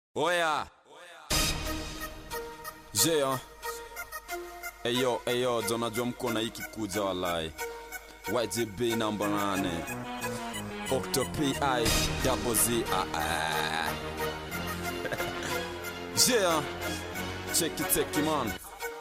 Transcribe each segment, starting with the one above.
Oya. Jea. Eyo, eyo, jonajua mko na hiki kuja walai. YGB namba nane. Octo PI double Z. Ah, ah. Jea. Check it, check it, man.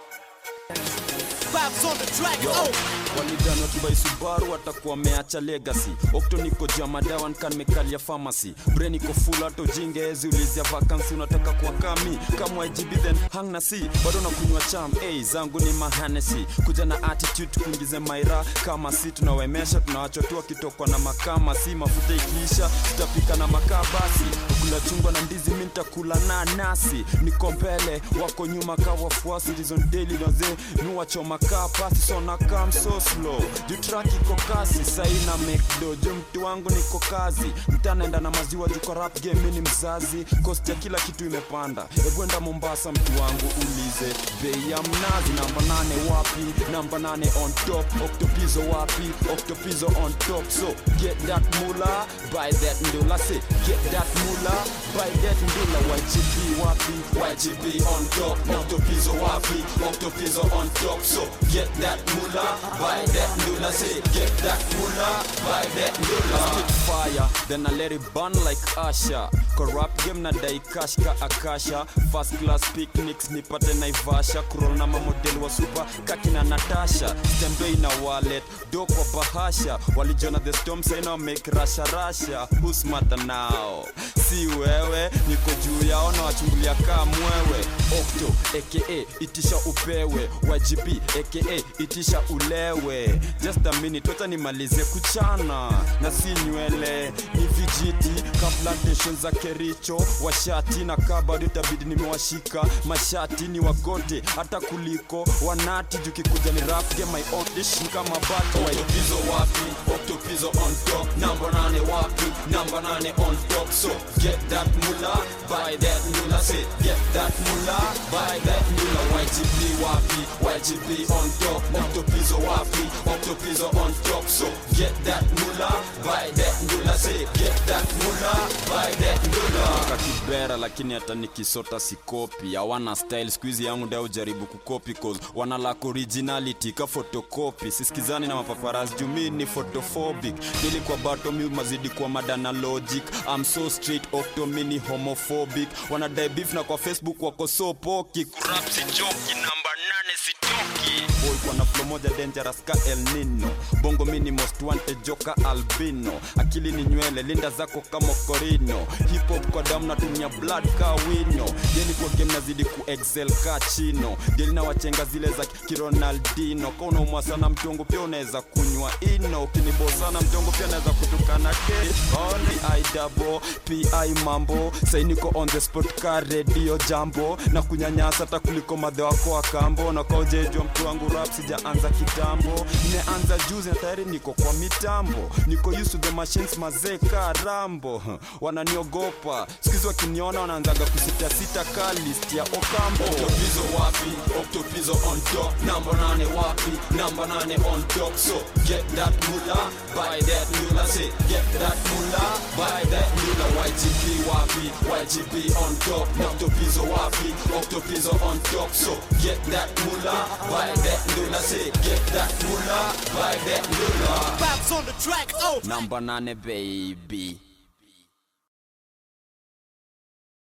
Vibes on the track. Yo, Oh. walidhani wakibai Subaru watakuwa wameacha legacy. Okto niko jama dawa nikan mekalia pharmacy. Brain iko full hata ujinge ezi ulizia vacancy unataka kuwa kami kama IGB then hang na si bado nakunywa cham hey, zangu ni mahanesi kuja na attitude kuingize maira kama si tunawemesha tunawachwa tu wakitokwa na makama si mafuta ikiisha tutapika na makaa basi kula chungwa na ndizi mi nitakula na nasi niko mbele wako nyuma ka wafuasi reason daily naze mi wachoma kaa pasi so na kam so slow juu track iko kasi sai na mekdo juu mtu wangu niko kazi mtanaenda na maziwa juu kwa rap game mi ni mzazi cost ya kila kitu imepanda egwenda mombasa mtu wangu ulize bei ya mnazi namba nane wapi namba nane on top octopizo wapi octopizo on top so get that mula buy that ndula say get that mula buy that ndula YGP wapi YGP on top octopizo wapi octopizo on top so get that mula buy that ndula say get that mula buy that ndula spit fire then I let it burn like Asha corrupt game na dai cash ka akasha first class picnics nipate naivasha kurol na mamodel wa super kakina natasha stembei na wallet do kwa bahasha walijona the storm saina make rasha rasha who's smarter now si wewe niko juu yao na wachungulia kaa mwewe okto aka itisha upewe wajibi aka itisha ulewe just a minute wacha nimalize kuchana na si nywele ni vijiti ka plantation za kericho washati na kabado itabidi nimewashika mashati ni wagote hata kuliko wanati jukikuja ni rap game my own dish ni kama bato octopizo wapi octopizo on top number nane wapi number nane on top so get that mula buy that mula say get that mula buy that mula YGP wapi YGP on top octopizo wapi octopizo on top so get that mula buy that mula say get that mula buy that mula kakibera lakini hata nikisota sikopi hawana style squeeze yangu ndio ujaribu kukopi cause wana lack originality ka photocopy sisikizani na mapaparazzi jumi ni photophobic dili kwa bato mi mazidi kwa madana logic I'm so straight octo mini homophobic wanadai beef na kwa facebook wako so poki kurap si joki namba nane sitoki boy kwa na flow moja dangerous ka El Nino bongo mini most wanted joka albino akili ni nywele linda zako kama korino hip hop kwa damu natumia blood ka wino deli kwa game nazidi ku excel ka chino deli na wachenga zile za kironaldino ka unaumwa sana mtongo pia unaweza kunywa ino ukinibosana mtongo pia naweza kutukana ke only i double pi mambo sainiko on the spot ka radio jambo na kunyanyasa hata kuliko madhe wako wa kambo na kaujejwa mtu wangu rap sijaanza kitambo nimeanza juzi na tayari niko kwa mitambo niko used to the machines mazee ka rambo wananiogopa sikizi wakiniona wanaanzaga kusitasita ka list ya okambo octopizo wapi octopizo on top namba nane wapi namba nane on top so get that mula buy that mula say get that mula buy that mula YGP wapi YGP on top octopizo wapi octopizo on top so get that mula buy that mula say get that mula buy that mula Vibes on the track. Oh. namba nane baby